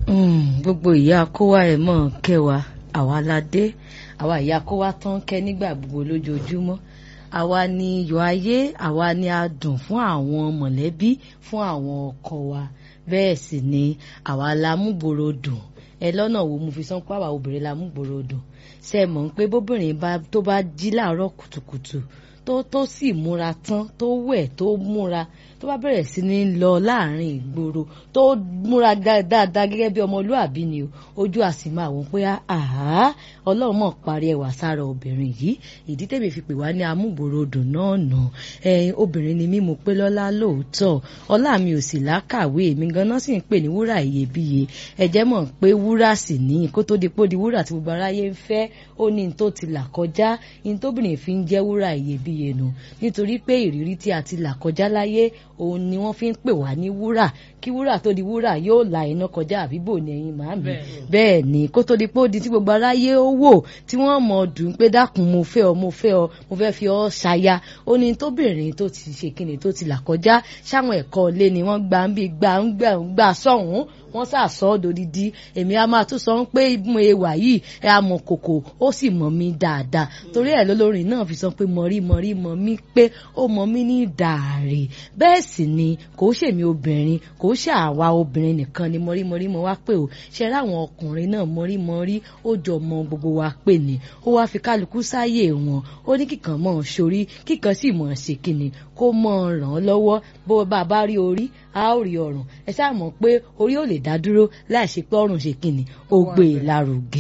gbogbo ìyá kówá ẹ̀ mọ̀ kẹwàá àwa la dé àwa ìyá kówá tán kẹ́ nígbà gbogbo lójoojúmọ́ àwa ni iyọ̀ ayé àwa ni adùn fún àwọn mọ̀lẹ́bí fún àwọn ọkọ wa bẹ́ẹ̀ sì ni àwa la múgboro dùn ẹ lọ́nà wo mo fi sọ pé àwa obìnrin la múgboro dùn ṣe mọ̀ pé bóbìnrin tó bá jí láàárọ̀ kùtùkùtù tó tó sì múra tán tó wẹ̀ tó múra tó bá bẹ̀rẹ̀ sí ní lọ láàrin ìgboro tó múra dáadáa gẹ́gẹ́ bí ọmọlúàbí ni o ojú àsì máa wọ́n pé àhá ọlọ́run mọ̀ parí ẹwà sára obìnrin yìí ìdí tèmi fi pè wá ní amúgbòròdùn náà nà ẹyin obìnrin ni mí mo pé lọ́lá lóòótọ́ ọlá mi ò sì lákàwé mi ganan sì ń pè ní wúrà iyebíye ẹ̀jẹ̀ mọ̀ pé wúrà sì ní kó tó di pó di wúrà tí gbogbo aráyé ń fẹ́ ó ní tó ti là kọjá ní tóbìnrin fi ń jẹ́ wúrà iyebíye nù nítorí pé ìrírí tí a ti là kọjá láyé òun ni wọ́n fi ń pè wá ní wúrà kí wúrà tó di wúrà yóò la iná kọjá àbíbò ní ẹ̀yin màámi bẹ́ẹ̀ ni kó tó di pé ó di tí gbogbo aráyé ó wò tí wọ́n mọ̀ dùn pé dákun mo fẹ́ ọ mo fẹ́ ọ mo fẹ́ fi ọ ṣaya ó ní tóbìnrin tó ti ṣe kíni tó ti là kọjá sáwọn ẹ̀kọ́ ilé ni wọ́n gbà ń bí gbà ń gbà ń gbà sọ̀hún wọ́n sàsọ́ dòdìdí èmi a máa tún sọ pé mo ewà yìí ẹ a mọ̀ kòkò ó sì mọ̀ mí dáadáa torí ẹ̀ lólórin náà fi sọ pé mọ̀rí mọ̀rí mọ̀ mí pé ó mọ̀ mí ní dàárè bẹ́ẹ̀ sì ni kò ṣèmi obìnrin kò ṣe àwa obìnrin nìkan ni mọ̀rí mọ̀rí mọ̀ wá pé o ṣe ráwọn ọkùnrin náà mọ̀rí mọ̀rí ó jọ mọ gbogbo wa pé ni ó wá fi kálukú sáyè wọn ó ní kíkan mọ̀ sórí kíkan sì mọ̀ ṣe kíni kó mọ̀ ràn án lọ́wọ́ bó bá bá rí orí a ó rí ọrùn ẹ ṣáà mọ̀ pé orí ò lè dá dúró láì ṣe pé ọrùn ṣe kíni ó gbé e lárugẹ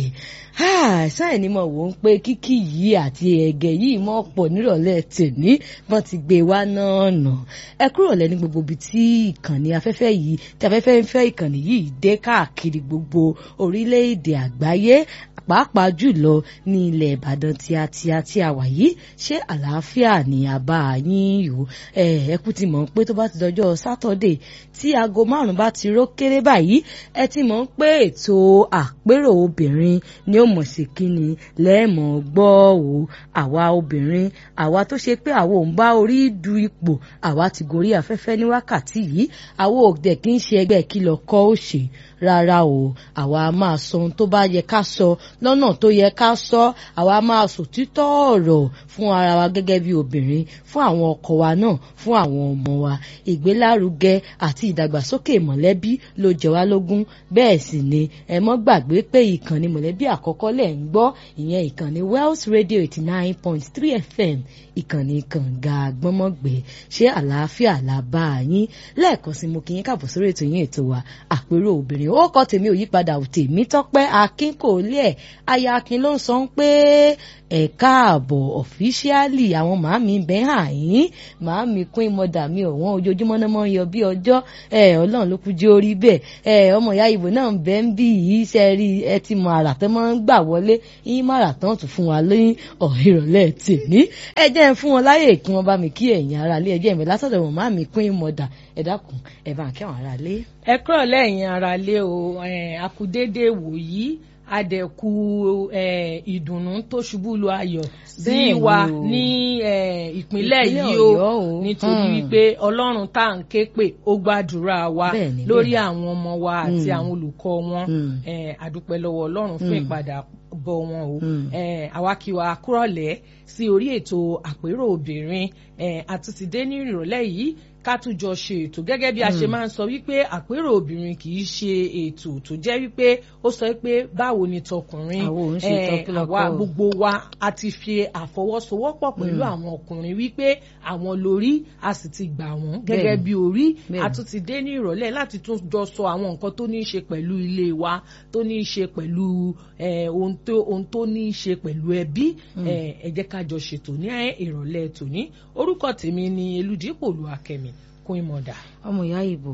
sáà ni mo wò ó pé kíkì yìí àti ẹ̀gẹ̀ yìí mọ̀ pọ̀ nírọ̀lẹ́ tèmi wọ́n ti gbé wa náà nà ẹ kúrò lẹ́ni gbogbo ibi tí ìkànnì afẹ́fẹ́ yìí tí afẹ́fẹ́ ń fẹ́ ìkànnì yìí dé káàkiri gbogbo orílẹ̀-èdè àgbáyé pàápàá jùlọ ní ilẹ̀ ìbàdàn tíatíá tí a wà yìí ṣé àlàáfíà ni àbá yín yòó ẹ kú ti mọ̀ pé tó bá ti dọjọ́ sátọ̀dé tí aago márùn-ún bá ti ró kéré báyìí ẹ ti mọ̀ pé ètò àpérò obìnrin ni ó mọ̀ sí kíni lẹ́ẹ̀mọ̀ gbọ́ o àwa obìnrin àwa tó ṣe pé àwa ò ń bá orí du ipò àwa ti gorí afẹ́fẹ́ ní wákàtí yìí àwa ò dẹ̀ kí ń ṣe ẹgbẹ́ kí lọ kọ́ ó ṣe rárá o àwa máa sọ ohun tó bá yẹ ká sọ lọ́nà tó yẹ ká sọ àwa máa sòtítọ́ ọ̀rọ̀ fún ara wa gẹ́gẹ́ bí obìnrin fún àwọn ọkọ wa náà fún àwọn ọmọ wa ìgbélárugẹ àti ìdàgbàsókè mọ̀lẹ́bí ló jẹ wá lógún bẹ́ẹ̀ sì ni ẹ mọ́ gbàgbé pé ìkànnì mọ̀lẹ́bí àkọ́kọ́ lẹ̀ ń gbọ́ ìyẹn ìkànnì Wells Radio eighty nine point three FM ìkànnì kànga gbọ́mọ̀gbẹ́ ṣé àlàáfíà là bá a yín lẹ́ẹ̀kan sí mo kí yín káàbọ̀ sórí ètò yín ètò wa àpérò obìnrin ó kọ́ tèmi ò yípadà tèmi tọ́pẹ́ akin kò lé ẹ̀ aya akin ló ń sọ pé ẹ káàbọ̀ ọ̀fíṣíálì àwọn màámi bẹ́ẹ̀ hàn yín màámi queen mother mi ọ̀wọ́n ojoojúmọ́ náà mọ́ ń yọ bí ọjọ́ ẹ ọlọ́run ló kú jẹ́ orí bẹ́ẹ̀ ẹ ọmọ ìyá ìbò náà ń bẹ́ ń bí yìí ṣe rí ẹ ti mọ àrà tó máa ń gbà wọlé yín má rà tán tún fún wa lóyún ọ̀hìnrọ̀lẹ́ tèmi ẹ jẹ́ ń fún wọn láyè kí wọ́n bá mi kí ẹ̀yin ara lé ẹ jẹ́ mi látọ̀dọ̀ wọn màámi queen mother ẹ dákun ẹ bá ń kí àwọn ara lé. ẹ kúrò lẹ́yìn ara lé o akudédé wòyí adẹ̀kù ìdùnnú tó ṣubú lu ayọ̀ sí wa ní ìpínlẹ̀ yìí o nítorí wípé ọlọ́run tá à ń ké pè ó gbàdúrà wa lórí àwọn ọmọ wa àti àwọn olùkọ́ wọn àdúpẹ́ lọ́wọ́ ọlọ́run fún ìpadà bọ̀ wọn o àwa kí wa kúrọ̀lẹ́ sí orí ètò àpérò obìnrin àtúntìdé ní ìrọ̀lẹ́ yìí ká tún jọ ṣe ètò gẹ́gẹ́ bí a ṣe máa ń sọ wípé àpérò obìnrin kì í ṣe ètò tó jẹ́ wípé ó sọ pé báwo ni tọkùnrin àwa gbogbo wa a ti fi àfọwọ́sowọ́pọ̀ pẹ̀lú àwọn ọkùnrin wípé àwọn lórí a sì ti gbà wọ́n gẹ́gẹ́ bí orí a tún ti dé ní ìrọ̀lẹ́ láti tún jọ sọ àwọn nǹkan tó ní í ṣe pẹ̀lú ilé wa tó ní í ṣe pẹ̀lú ohun tó ní í ṣe pẹ̀lú ẹbí ẹ jẹ́ ká jọ ṣètò ní ìrọ̀lẹ́ tòní orúkọ tèmi ni Elúdípò Olúwakẹ́mi kún ìmọ̀dà. ọmọ ìyá ìbò.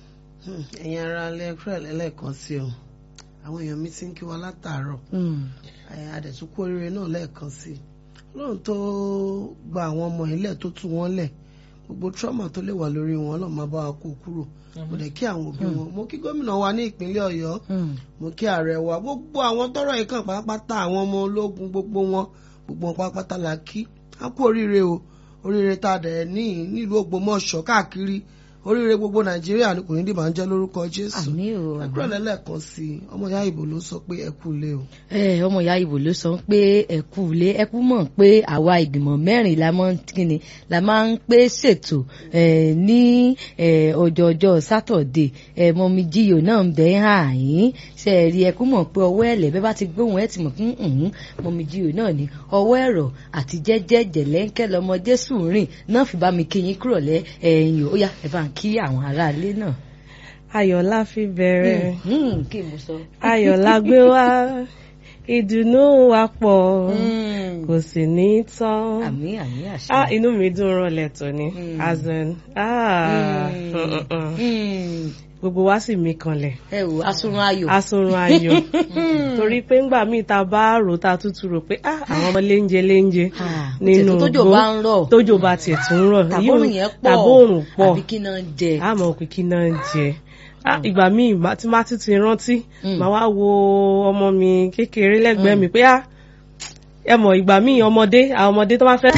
ẹ̀yin ara alẹ́ kúrẹ̀ lẹ́lẹ́kan sí o àwọn èèyàn mi ti ń kí wa látàárọ̀ adẹ̀túnkú oríire náà lẹ́ẹ̀kan sí i ọlọ́run tó gba àwọn ọmọ ilẹ̀ tó tú wọn lẹ̀ gbogbo trauma tó lè wà lórí wọn ọlọ́run máa bá wa kó kúrò mo dẹ̀ kí àwọn òbí wọn mo kí gómìnà wa ní ìpínlẹ̀ ọ̀yọ́ mo kí ààrẹ wa gbogbo àwọn tọ́rọ̀ yìí kàn pátápátá àwọn ọmọ ológun gbogbo wọn gbogbo wọn pátápátá la kí á kú oríire o oríire tá a dẹ̀ ní nílùú Ògbómọ̀ṣọ́ káàkiri oríire gbogbo nàìjíríà ni kò ní dìbò à ń jẹ́ lórúkọ jésù àmín o àmín. ẹkúrò lẹ́lẹ́kan sí i ọmọ ìyá ìbò ló sọ pé ẹ kú ilé o ẹ ọmọ ìyá ibo ló sọ pé ẹkú ilé ẹkú mọ̀ pé àwa ìgbìmọ̀ mẹ́rin la máa ń kíni la máa ń pé ṣètò ẹ, ní ẹ, ọjọ́ ọjọ́ sátọ̀dé ẹ, mọ̀mí jíyò náà ń bẹ́ hàn yín ṣe é rí ẹkú mọ̀ pé ọwọ́ ẹ̀lẹ́ bẹ́ẹ̀ bá ti gbóhùn ẹ̀ ti mọ̀ fún ǹhún mọ̀mí jíyò náà ní ọwọ́ ẹ̀rọ àti jẹ́jẹ́ jẹ̀lẹ́ńkẹ́ lọmọ jésù rìn náà fi bá mi kí yín kúrò lẹ́ ẹ̀yìn ó yá ẹ bá ń kí àwọn aráalé náà. ayọ̀ la fi bẹ̀rẹ̀ Hmm, kí mo sọ. ayọ̀ la gbé wá ìdùnnú wa pọ̀ Hmm. kò sì ní tán. àmín àmín àṣẹ. ah inú mi dùn rọlẹ̀ tó ní Mm. as in ah Mm. mm, mm, mm. Hmm. gbogbo wa sì mí kanlẹ̀ ẹ wò asunrun ayọ̀. asunrun ayọ̀ torí pé ńgbà míì ta bá rò ta tútù rò pé ah àwọn ọmọ léńjẹ léńjẹ Ah, nínú tètè tójò igbó, bá ń rọ̀. tójò bá tiẹ̀ tún ń rọ̀ tàbórùn yẹn pọ̀ tàbórùn pọ̀ àbí kí náà ń jẹ. àmọ́ òkè kí náà ń jẹ Ah, ìgbà míì má- tí má ti ti rántí Mm. màá wá wo ọmọ mi kékeré lẹ́gbẹ̀ẹ́ mi pé ah ẹ mọ̀ ìgbà míì ọmọdé àwọn ọmọdé tó bá fẹ́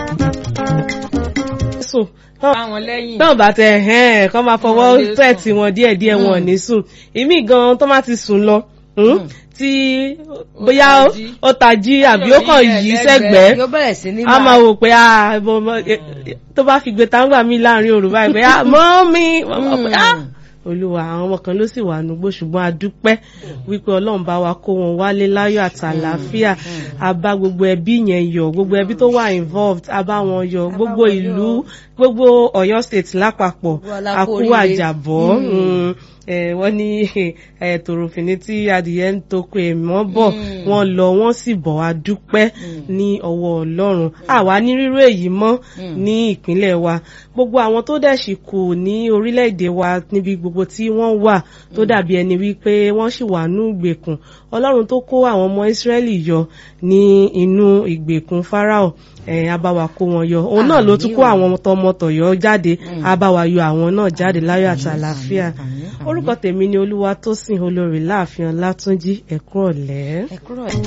sùn tán- bá wọn lẹ́yìn. náà bá tẹ ẹ̀hẹ́n kọ́ máa Wọ́n fọwọ́ lè pẹ̀ sùn. tí wọn díẹ̀ díẹ̀ wọn ò ní sùn ìmí gan tó má ti sùn lọ hmm, tí bóyá ó- tají. ó tají àbí ó kàn Yóò yí yí sẹ́gbẹ̀ẹ́ yóò bẹ̀rẹ̀ sí ní a máa wò pé ah ẹbọ ọmọ ẹ- tó bá fi gbé táǹgbà mi láàrin òru báyìí pé ah mọ́ mi ah olúwa àwọn ọmọ kan ló sì wà nùgbò ṣùgbọ́n a dúpẹ́ wípé ọlọ́run bá wa kó wọn wálé láyọ̀ àti àlàáfíà a bá gbogbo ẹbí yẹn yọ̀ gbogbo ẹbí tó wà involved a bá wọn yọ̀ gbogbo wọn ìlú gbogbo Ọ̀yọ́ state lápapọ̀ Gbogbo wa la a kú kú oríire. àjàbọ̀ mm, eh, wọ́n ní eh, tòròfìní tí adìyẹ ń toko èèmọ́ bọ̀ Mm. wọ́n lọ wọ́n sì bọ̀ wá dúpẹ́ ní ọwọ́ ọlọ́run àwa ní rírú èyí mọ́ ní ìpínlẹ̀ wa gbogbo àwọn tó dẹ̀ sì kù ní orílẹ̀-èdè wa níbi gbogbo tí wọ́n wà tó dàbí ẹni wípé wọ́n sì wà ní ìgbèkùn ọlọ́run tó kó àwọn ọmọ Ísírẹ́lì yọ ní inú ìgbèkùn Fáráò ẹ̀ abáwa kó wọn yọ òun náà ló tún kó àwọn tọmọtọ̀yọ́ jáde abáwa yọ àwọn náà jáde láyọ̀ àti àlàáfíà àmín, àmín. orúkọ tèmi ni Olúwatósìn olórí láàfin Ọlátúnjí ẹ̀kú ọ̀lẹ́. ẹ kúrò ẹ.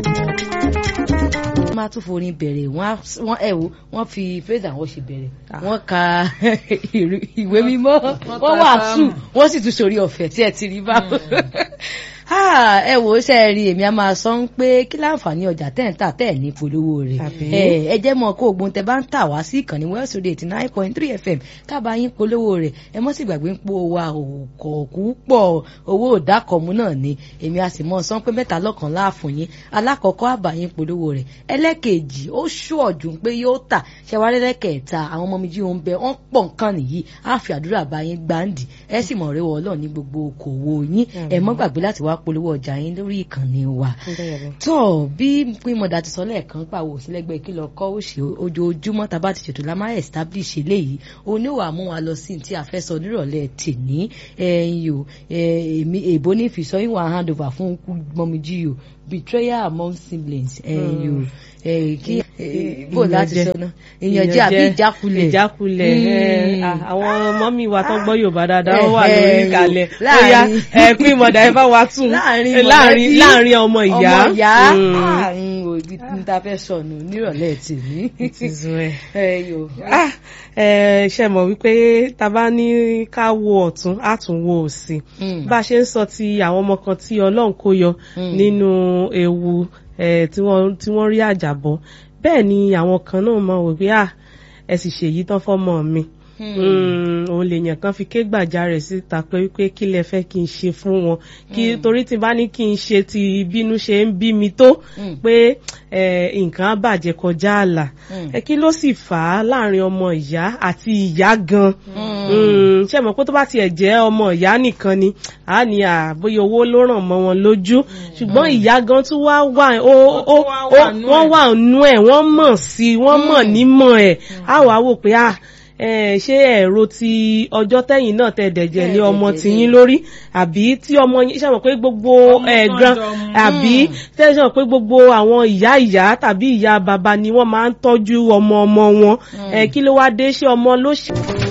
wọ́n máa tún forin bẹ̀rẹ̀ wọ́n á- wọ́n ẹ̀ wò wọ́n fi praise and worship bẹ̀rẹ̀ wọ́n ka ìrì- ìwé mímọ́ Wọ́n wọ́n ka wàásù sáàmù. wọ́n sì tún sórí ọ̀fẹ́ tí ẹ ti rí báwo. Ah, ẹ wò ó ṣe é rí èmi a máa sọ ń pé kí láǹfààní ọjà tẹ̀ ń tà tẹ̀ ní polówó rẹ̀ Àbí? ẹ ẹ jẹ́ mọ̀ kó ogun tẹ bá ń tà wá sí ìkànnì West Radio eighty nine point three FM kábà yín polówó rẹ̀ ẹ mọ́ sì gbàgbé ń po wa òkòkú pọ̀ owó òdàkọ̀mú náà ni èmi a sì mọ̀ sọ pé mẹ́ta lọ́kàn láàfún yín alákọ̀ọ́kọ́ àbá yín polówó rẹ̀ ẹlẹ́kejì ó ṣú ọ̀dùn pé yóò tà ṣẹwárí lẹ́kẹ̀ẹ́ta àwọn ọmọ mi jí òun bẹ wọ́n pọ̀ nǹkan nìyí á fi àdúrà bá yín gbáǹdì ẹ sì mọ̀ rẹ́wọ̀ ọlọ́ọ̀ ní gbogbo okòwò yín ẹ mọ́ gbàgbé láti wá polówó ọjà yín lórí ìkànnì wa tó bí pínmọ̀dà ti sọ lẹ́ẹ̀kan pàwọ̀ sílẹ̀gbẹ́ kí lọ kọ́ òṣì ojoojúmọ́ tá a bá ti ṣètò la máa establish eléyìí oníwà mú wa lọ sí tí a fẹ́ sọ nírọ̀lẹ́ tèní ẹ̀yìn o èmi èbó ní ìfisọ́ ìwà hand over fún mọ́míjì o betrayal among siblings ẹ̀yìn o kí bó láti sọ náà ìyànjẹ àbí ìjákulẹ̀ ìjákulẹ̀ ẹ, Mm. à, àwọn mọ́mí wa tó gbọ́ Yorùbá dáadáa ó wà Eh, lórí eh, ìkàlẹ̀ láàrin- ó yá ẹ pín ìmọ̀dà ẹ bá wa tún láàrin Eh, láàrin mọ̀lẹ́bí, láàrin ọmọ ìyá ọmọ ìyá Mm. àrùn òbí tí ta fẹ́ sọnù nírọ̀lẹ́ tèmi. It is well. ẹyọ. Ah, ẹ, ṣe mọ̀ wípé ta bá ní ká wo ọ̀tún á tún wo òsì bá a ṣe ń sọ ti àwọn ọmọ kan tí Ọlọ́run kó yọ Mm. nínú ewu eh, tí wọ́n tí wọ́n rí àjàbọ̀ bẹ́ẹ̀ ni àwọn kan náà mọ̀ wò pé ah ẹ sì ṣèyí tán fọ́mọ mi Mm, òun lèèyàn kan fi ké gbàjarè síta pé wípé kí lẹ fẹ́ kí n ṣe fún wọn kí torí tí n bá ní kí n ṣe ti bínú ṣe ń bí mi tó Mm. pé eh, nǹkan á bàjẹ́ kọjá ààlà Mm. ẹ kí ló sì fà á láàrin ọmọ ìyá àti ìyá gan Mm, ṣe mọ̀ pé tó bá tiẹ̀ jẹ́ ọmọ ìyá nìkan ni a ní àbóyá owó ló ràn mọ́ wọn lójú ṣùgbọ́n ìyá gan tún wá wà ó ó tún wá wà ó nú wọ́n ẹ̀. wà nú ẹ̀ wọ́n mọ̀ sí i wọ́n mọ̀ nímọ̀ ẹ̀ á wàá wò pé à ẹ ṣé ẹ̀rọ ti ọjọ́ tẹ́yìn náà tẹ dẹ̀jẹ̀ lé Tẹ́ ọmọ dẹ̀jẹ̀ tiyín lé. lórí àbí tí ọmọ yín ṣe mọ̀ pé gbogbo Ọmọ ẹ̀ náà gran jọ mú. àbí tẹ́ ṣe mọ̀ pé gbogbo àwọn ìyá ìyá tàbí ìyá bàbá ni wọ́n máa ń tọ́jú ọmọ ọmọ wọn ẹ kí ló wá dé ṣé ọmọ ló ṣe.